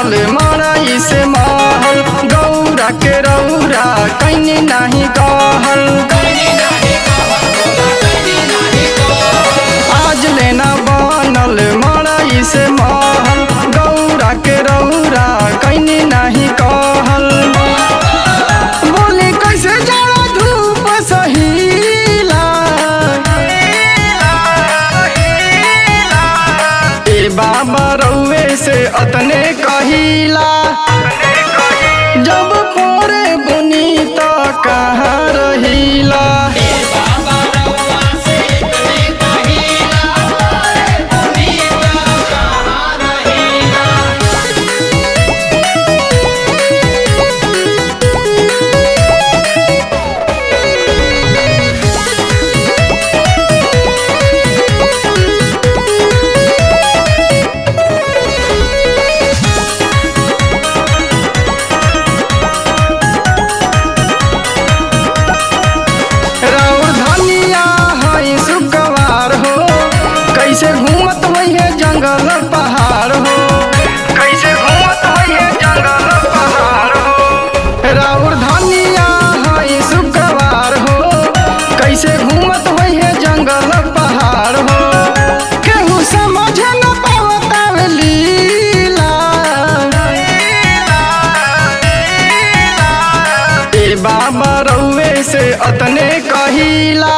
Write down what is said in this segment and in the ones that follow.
बनल मड़ई से महल गौरा के रौरा कैनी नाही कहल आज लेना बनल मड़ई से महल गौरा के रौरा कैनी नाही कहल बोले कैसे जाड़ा धूप सहीला ए बाबा रउए से अतने कहिला जब पोरे बुनी त कहाँ रहिला राउर धनिया है सुगवार हो कैसे घूमत है जंगल पहाड़ हो कैसे घूमत है जंगल पहाड़ हो राउर धनिया है सुगवार हो कैसे घूमत है जंगल पहाड़ हो केहू समझ न पावत लीला ए बाबा रउए से अतने कहिला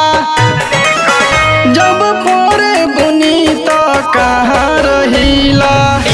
जब पोरे बुनी त कहाँ रहिला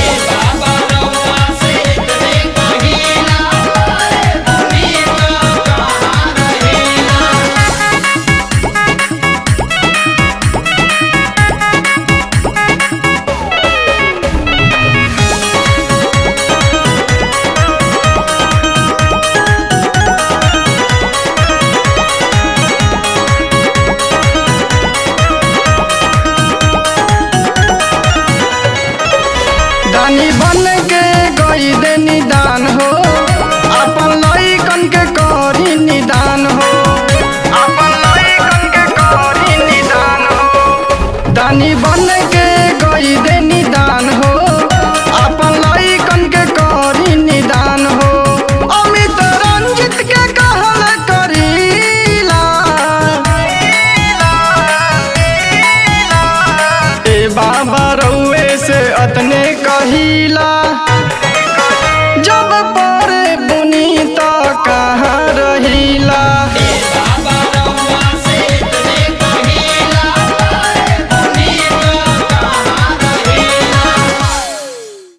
दानी बन के गई दे निदान हो अपन लइकन के करी निदान हो अपन लइकन के करी निदान हो दानी बन के गई दे निदान हो अपन लइकन के करी निदान हो अमित रंजित के कहल करीला ए बाबा रउए से अतने कहिला